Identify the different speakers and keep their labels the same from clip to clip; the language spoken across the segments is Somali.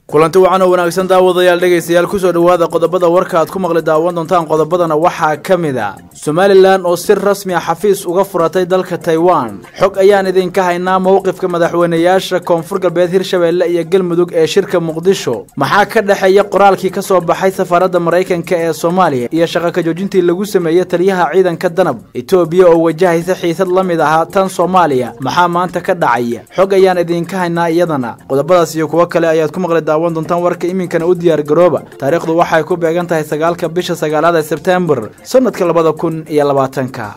Speaker 1: kulanti wacan oo wanaagsan daawadayaal dhegaystayaal kusoo dhowaada qodobada warka aad ku maqli daawan doontaan qodobadana waxaa ka mid a somalilan oo si rasmi a xafiis uga furatay dalka taiwan xog ayaan idinka haynaa mowqifka madaxweynayaasha koonfur galbeed hirshabeelle iyo galmudug ee shirka muqdisho maxaa ka dhexeeya qoraalkii ka soo baxay safaaradda maraykanka ee soomaaliya iyo shaqa ka joojintii lagu sameeyey taliyaha ciidanka danab etoobiya oo wajahaysa xiisad la mid ahaa tan soomaaliya maxaa maanta ka dhacaya xog ayaan idinka haynaa iyadana qodobadaas iyo kuwo kale ayaad ku maqli daawan doontaan warka iminkana u diyaar garooba taariikhdu waxay ku beegan tahay sagaalka bisha sagaalaad ee sebtembar sanadka labada kun iyo labaatanka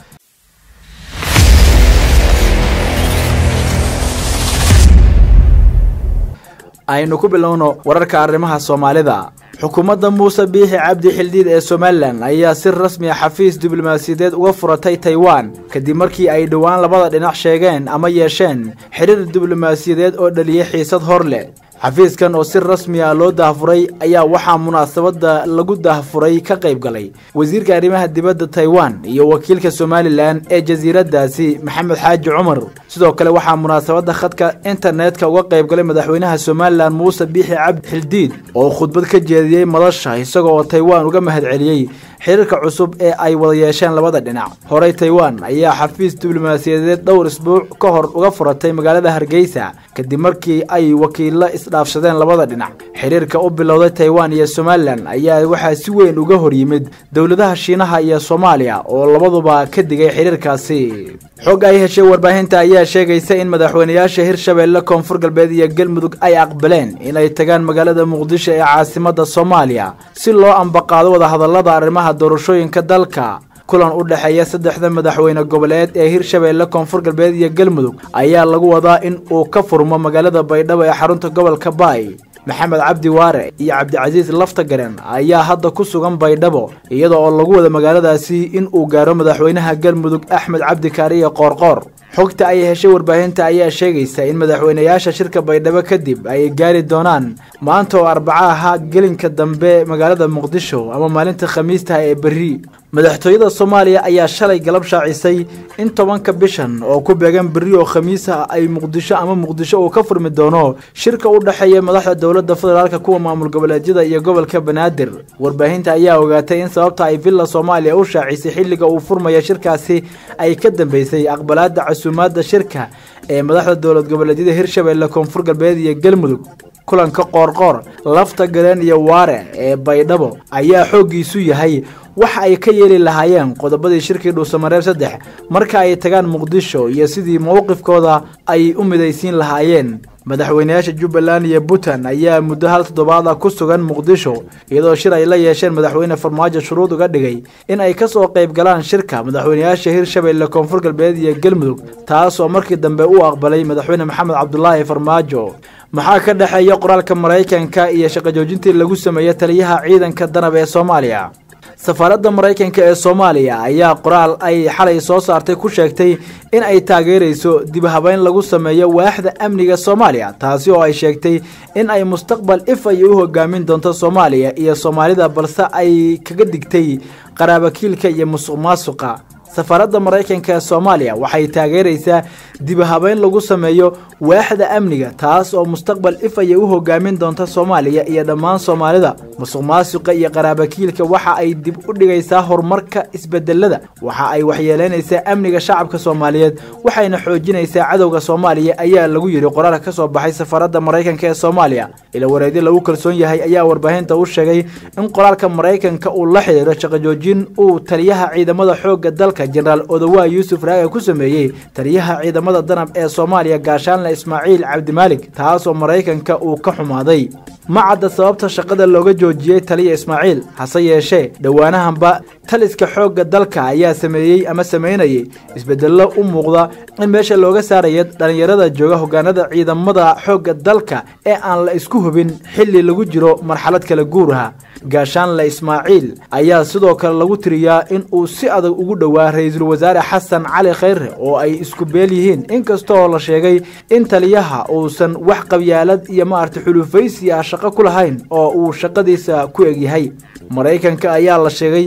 Speaker 1: aynu ku bilowno wararka arrimaha soomaalida xukuumadda muuse biixi cabdi xildhiid ee somalilan ayaa si rasmi a xafiis diblomaasiyadeed uga furatay taiwan kadib markii ay dhowaan labada dhinac sheegeen ama yeesheen xiriir diblomaasiyadeed oo dhaliyay xiisad hor leh xafiiskan oo si rasmi ah loo daahfuray ayaa waxaa munaasabadda lagu daahfuray ka qayb galay wasiirka arrimaha dibadda taiwan iyo wakiilka somalilan ee jasiiraddaasi maxamed xaaji cumar sidoo kale waxaa munaasabadda khadka internetka uga qayb galay madaxweynaha somalilan muuse biixi cabdi xildiid oo khudbad ka jeediyey madasha isaga oo taiwan uga mahadceliyey xiriirka cusub ee ay wada yeesheen labada dhinac horey taiwan ayaa xafiis diblomaasiyadeed dhowr isbuuc ka hor uga furatay magaalada hargeysa kadib markii ay wakiilo isdhaafsadeen labada dhinac xiriirka u bilowday taiwan iyo somalilan ayaa waxaa si weyn uga hor yimid dowladaha shiinaha iyo soomaaliya oo labaduba ka digay xiriirkaasi xog ay heshay warbaahinta ayaa sheegaysa in madaxweynayaasha hirshabeelle koonfur galbeed iyo galmudug ay aqbaleen inay tagaan magaalada muqdisho ee caasimada soomaaliya si loo ambaqaado wadahadalada arrimaha doorashooyinka dalka kulan u dhexeeya saddexda madaxweyne goboleed ee hirshabeelle koonfur galbeed iyo galmudug ayaa lagu wadaa in uu ka furmo magaalada baydhabo ee xarunta gobolka baay maxamed cabdi waare iyo cabdicasiis laftagaren ayaa hadda ku sugan baydhabo iyada oo lagu wada magaaladaasi in uu gaaro madaxweynaha galmudug axmed cabdi kaariye qoorqoor xogta ay heshay warbaahinta ayaa sheegaysa in madaxweynayaasha shirka baydhabo kadib ay gaari doonaan maanta oo arbaca ahaa gelinka dambe magaalada muqdisho ama maalinta khamiistaha ee berri madaxtooyada soomaaliya ayaa shalay galab shaacisay in tobanka bishan oo ku beegan berri oo khamiisa ay muqdisho ama muqdisho uu ka furmi doono shirka u dhexeeya madaxda dowladda federaalka kuwa maamul goboleedyada iyo gobolka banaadir warbaahinta ayaa ogaatay in sababta ay villa soomaaliya u shaacisay xilliga uu furmaya shirkaasi ay ka dambeysay aqbalaada casuumaadda shirka ee madaxda dowlad goboleedyada hirshabeelle koonfur galbeed iyo galmudug kulanka qoorqoor lafta galeen iyo waare ee baydhabo ayaa xooggiisu yahay waxa ay ka yeeli lahaayeen qodobadii shirkii dhuusamareeb saddex marka ay tagaan muqdisho iyo sidii mowqifkooda ay u midaysiin lahaayeen madaxweynayaasha jubbaland iyo puntland ayaa muddo hal toddobaada ku sugan muqdisho iyadoo shir ay la yeesheen madaxweyne farmaajo shuruud uga dhigay in ay ka soo qayb galaan shirka madaxweynayaasha hirshabeelle koonfur galbeed iyo galmudug taas oo markii dambe u aqbalay madaxweyne maxamed cabdulaahi farmaajo maxaa ka dhexeeya qoraalka maraykanka iyo shaqa joojintii lagu sameeyey taliyaha ciidanka danab ee soomaaliya safaaradda maraykanka ee soomaaliya ayaa qoraal ay xalay soo saartay ku sheegtay in ay taageerayso dib habeyn lagu sameeyo waaxda amniga soomaaliya taasi oo ay sheegtay in ay mustaqbal if ay u hogaamin doonto soomaaliya iyo soomaalida balse ay kaga digtay qaraabakiilka iyo musuq maasuqa safaaradda maraykanka ee soomaaliya waxay taageeraysaa dib habeyn lagu sameeyo waaxda amniga taas oo mustaqbal ifaya u hogaamin doonta soomaaliya iyo dhammaan soomaalida musuq maasuqa iyo qaraabakiilka waxa ay dib u dhigaysaa horumarka isbedelada waxa ay waxyeeleynaysaa amniga shacabka soomaaliyeed waxayna xoojinaysaa cadowga soomaaliya ayaa lagu yidhi qoraalka ka soo baxay safaaradda maraykanka ee soomaaliya ila wareedyo lagu kalsoon yahay ayaa warbaahinta u sheegay in qoraalka maraykanka uu la xidhiiro shaqajoojin uu taliyaha ciidamada xoogga dalka jenaraal odowa yuusuf raaga ku sameeyey taliyaha ciidamada danab ee soomaaliya gaashaanle ismaaciil cabdimaalig taas oo maraykanka uu ka xumaaday ma cadda sababta shaqada looga joojiyey taliya ismaaciil hase yeeshee dhowaanahanba taliska xoogga dalka ayaa sameeyey ama sameynayay isbedello u muuqda in meesha looga saaraya dhallinyarada jooga hogaanada ciidamada xoogga dalka ee aan la isku hubin xilli lagu jiro marxalad kala guuraha gaashaanle ismaaciil ayaa sidoo kale lagu tiriyaa in uu si adag ugu dhowaa ra-iisul wasaare xasan cali khayre oo ay isku beel yihiin inkastooo la sheegay in taliyaha uusan wax qabyaalad iyo maarta xulufaysi ah shaqo ku lahayn oo uu shaqadiisa ku egyahay maraykanka ayaa la sheegay ama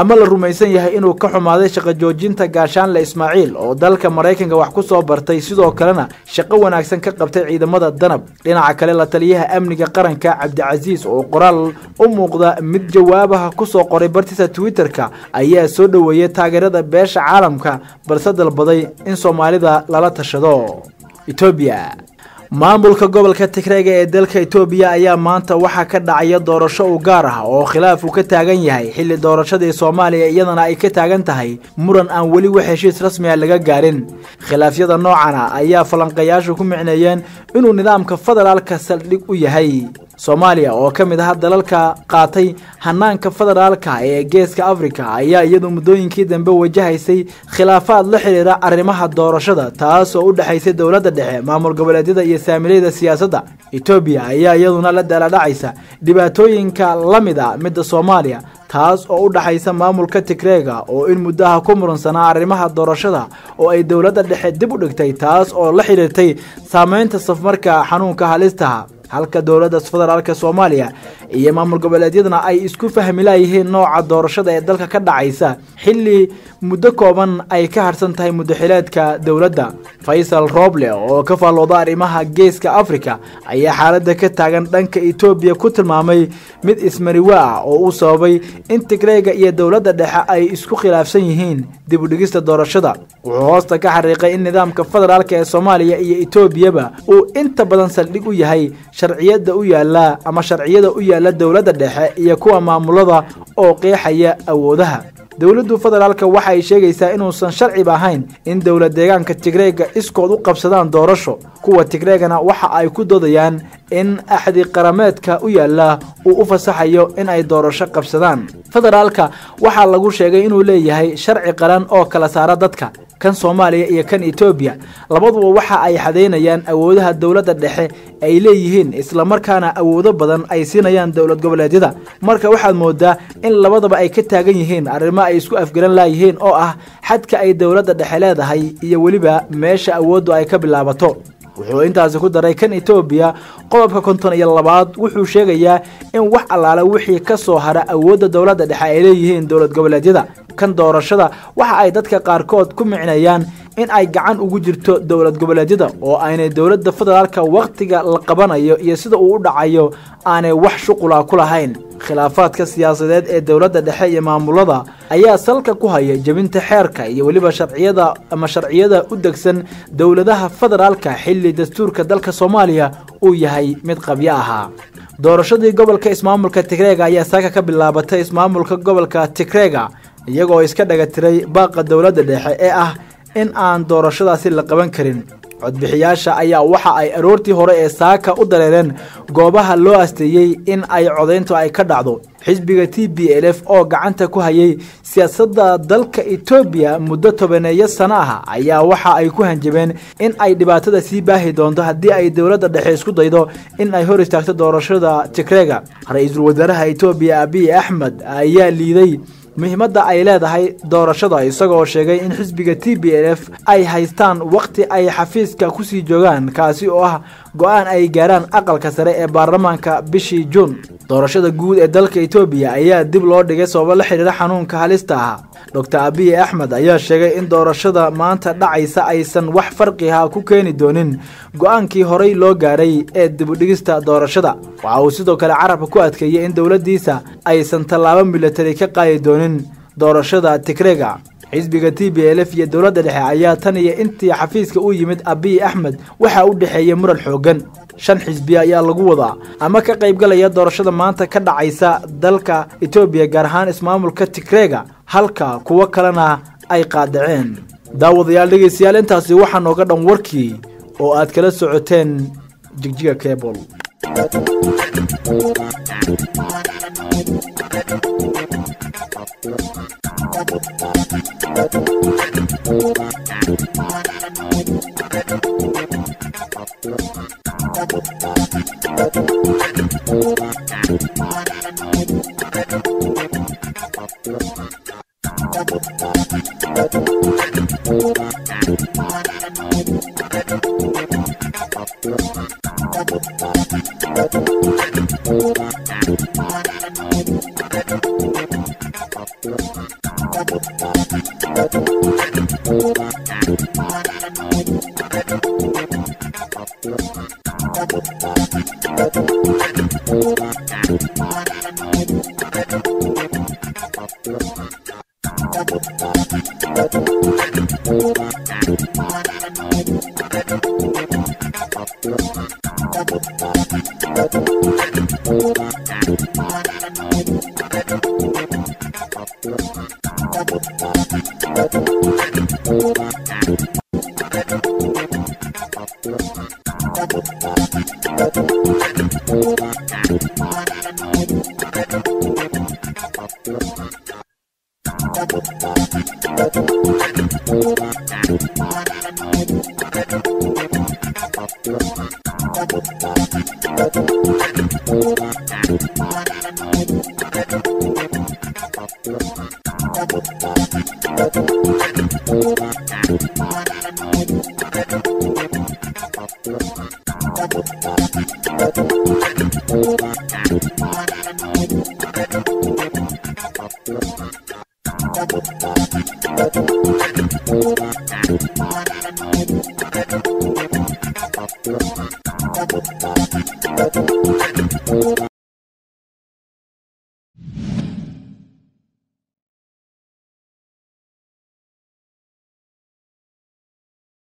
Speaker 1: ama la rumaysan yahay inuu ka xumaaday shaqo joojinta gaashaanle ismaaciil oo dalka maraykanka wax ku soo bartay sidoo kalena shaqo wanaagsan ka qabtay ciidamada danab dhinaca kale la taliyaha amniga qaranka cabdicasiis oo qoraal u muuqda mid jawaabaha kusoo qoray bartiisa twitter-ka ayaa soo dhoweeyay taageerada beesha caalamka balse dalbaday in soomaalida lala tashado etoobiya maamulka gobolka tigreega ee dalka etoobiya ayaa maanta waxaa ka dhacaya doorasho u gaar ah oo khilaaf uu ka taagan yahay xilli doorashadii soomaaliya iyadana ay ka taagan tahay muran aan weli wax heshiis rasmi a laga gaarin khilaafyada noocana ayaa falanqayaashu ku micneeyeen inuu nidaamka federaalka saldhig u yahay soomaaliya oo ka mid ah dalalka qaatay hanaanka federaalka ee geeska afrika ayaa iyadu muddooyinkii dambe wajahaysay khilaafaad la xidhiira arrimaha doorashada taas oo u dhexaysay dowladda dhexe maamul goboleedyada iyo saamilayda siyaasadda etoobiya ayaa iyaduna la daaladhacaysa dhibaatooyinka la mid a midda soomaaliya taas oo u dhaxaysa maamulka tigreega oo in muddaha ku muransanaa arrimaha doorashada oo ay dowladda dhexe dib u dhigtay taas oo la xidhiirtay saameynta safmarka xanuunka halistaha halka dowladda federaalk soomaaliya iyo maamul goboleedyadana ay isku fahmi laayihiin nooca doorashada ee dalka ka dhacaysa xilli muddo kooban ay ka harsan tahay muddaxileedka dowladda faysal roble oo ka faallooda arrimaha geeska afrika ayaa xaaladda ka taagan dhanka etoobiya ku tilmaamay mid ismariwa ah oo uu sababay in tigreega iyo dowladda dhexe ay isku khilaafsan yihiin dib u dhigista doorashada wuxuu hoosta ka xariiqay in nidaamka federaalk ee soomaaliya iyo etoobiyaba uu inta badan saldhig u yahay sharciyada u yaala ama sharciyada u yaala dowladda dhexe iyo kuwa maamulada oo qeexaya awoodaha dowladdu federaalka waxa ay sheegaysaa inuusan sharciba ahayn in dowlad deegaanka tigreega iskood u qabsadaan doorasho kuwa tigreegana waxa ay ku doodayaan in axdi qarameedka u yaala uu u fasaxayo in ay doorasho qabsadaan federaalka waxaa lagu sheegay inuu leeyahay sharci qaran oo kala saara dadka kan soomaaliya iyo kan etoobiya labaduba waxa ay xadaynayaan awoodaha dowladda dhexe ay leeyihiin islamarkaana awoodo badan ay siinayaan dowlad goboleedyada marka waxaad moodaa in labadaba ay ka taagan yihiin arrimo ay isku afgaran laayihiin oo ah xadka ay dowladda dhexe leedahay iyo weliba meesha awooddu ay ka bilaabato wuxuu intaasi ku daray kan etoobiya qodobka konton iyo labaad wuxuu sheegayaa in wax allaale wixii ka soo hara awoodda dowladda dhexe ay leeyihiin dowlad goboleedyada kan doorashada waxa ay dadka qaarkood ku micnayaan in ay gacan ugu jirto dowlad goboleedyada oo aynay dowladda federaalka wakhtiga la qabanayo iyo sida uu u dhacayo aanay wax shuqula ku lahayn khilaafaadka siyaasadeed ee dowladda dhexe iyo maamulada ayaa salka ku haya jebinta xeerka iyo weliba sharciyada ama sharciyada u degsan dowladaha federaalka xilli dastuurka dalka soomaaliya uu yahay mid qabyo ahaa doorashadii gobolka ismaamulka tigreega ayaa saaka ka bilaabatay ismaamulka gobolka tigreega iyagoo iska dhaga tiray baaqa dowladda dhexe ee ah in aan doorashadaasi la qaban karin codbixiyaasha ayaa waxa ay aroortii hore ee saaka u dareereen goobaha loo asteeyey in ay codayntu ay ka dhacdo xisbiga t b l f oo gacanta ku hayay siyaasadda dalka etoobiya muddo tobaneeyo sano ah ayaa waxa ay ku hanjabeen in ay dhibaatada sii baahi doonto haddii ay dowladda dhexe isku daydo in ay hor istaagto doorashada tigreega ra-iisul wasaaraha etoobiya abiy axmed ayaa liiday muhiimadda ay leedahay doorashada isagoo sheegay in xisbiga t b l f ay haystaan wakhti ay xafiiska kusii joogaan kaasi oo ah go-aan ay gaaraan aqalka sare ee baarlamaanka bishii juun doorashada guud ee dalka etoobiya ayaa dib loo dhigay sababo la xidhiira xanuunka halista ah doctor abiy axmed ayaa sheegay in doorashada maanta dhacaysa aysan wax farqiha ku keeni doonin go-aankii horey loo gaaray ee dibudhigista doorashada waxa uu sidoo kale carabka ku adkeeyey in dowladdiisa aysan tallaabo milatari ka qaadi doonin doorashada tigreega xisbiga t b l f iyo dowladda dhexe ayaa tan iyo intii xafiiska u yimid abiy axmed waxaa u dhexeeyey muran xoogan shan xisbi ayaa lagu wadaa ama ka qaybgalaya doorashada maanta ka dhacaysa dalka etoobiya gaar ahaan ismaamulka tigreega halka kuwo kalena ay qaadaceen daawadayaal dhegeystayaal intaasi waxaa nooga dhan warkii oo aad kala socoteen jigjiga cable